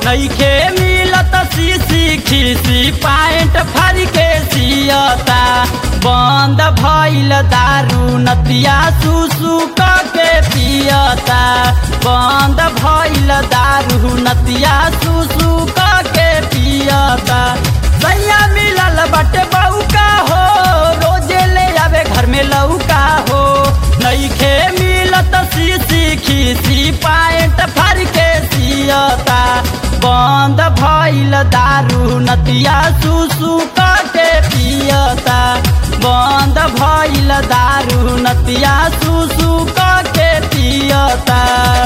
नईखे मिलत सीसी खीसी पैंट फर के सियता बंद भइल दारू नतिया सुसु क के पियता बंद भइल दारू नतिया सुसु क के पियता सैया मिलल बटे बउका हो रोजे ले आवे घर में लौका हो नईखे मिलत सीसी खीसी पैंट फर के सियता बंद भइल दारू नतिया सुसु क के पियता बंद भइल दारू नतिया सुसु क के पियता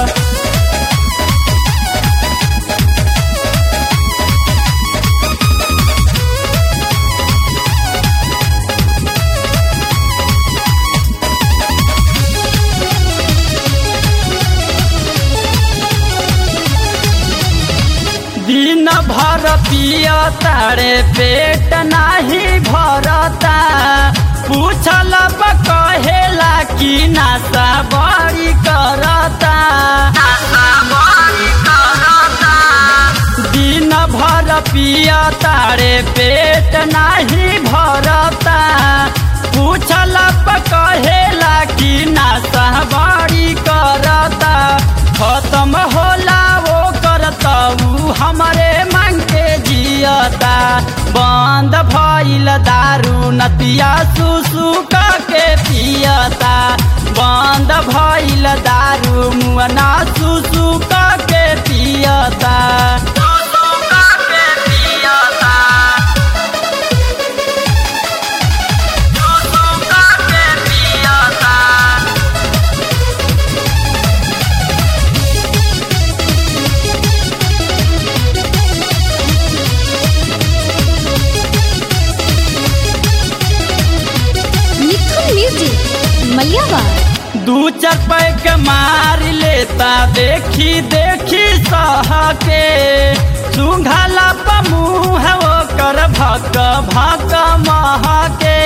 दिन भर पिया तारे पेट नाही भरता पूछल कहेला कि नासा बड़ी करता दिन भर पिया तारे पेट नाही भरता पूछल कहेला कि नासा बड़ी करता खत्म होला वो करता ऊ हमरे मांग के जियता बंद भइल दारू नतिया सुसु क के पियता बंद भइल दारू मुअना सुसु क के पियता सुसु क के पियता सुसु क के पियता मिथुन म्यूजिक मलियावा दू चार पैक मार लेता देखी देखी सह के सुंघला पमुह वो कर भक भक मह के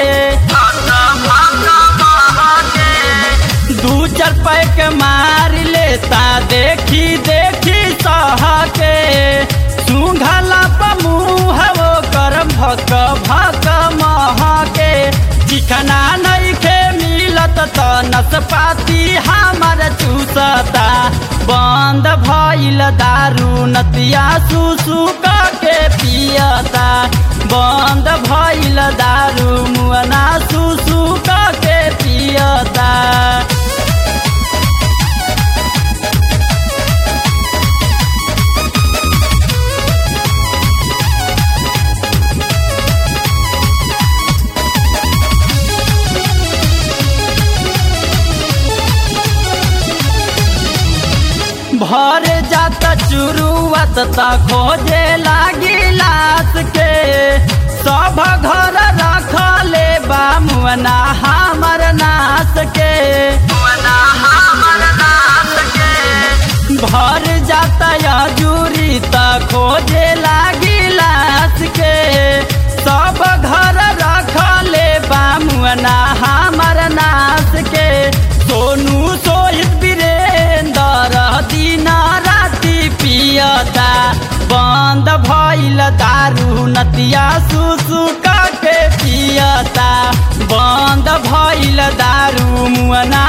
दू चार पैक मार लेता देखी देखी सह के सुंघला पमुह वो कर भक भक मह के चिकना नइखे मिलत त नसपाती हमर चूसता बंद भइल दारू नतिया सुसु क के पियता बंद भइल दारू मुअना सुसु क के पियता भर जात चुरुआत त खोजे लागी लाश के सब घर रखले बा मुअना हमर नाश के भर जात जूरी त खोजे लागी लाश के सब घर रखले बा मुअना हमर नाश के सोनू सोहित वीरेंद्र दिन राति पियता बंद भइल दारू नतिया सुसु के पियता बंद भइल दारू मुअना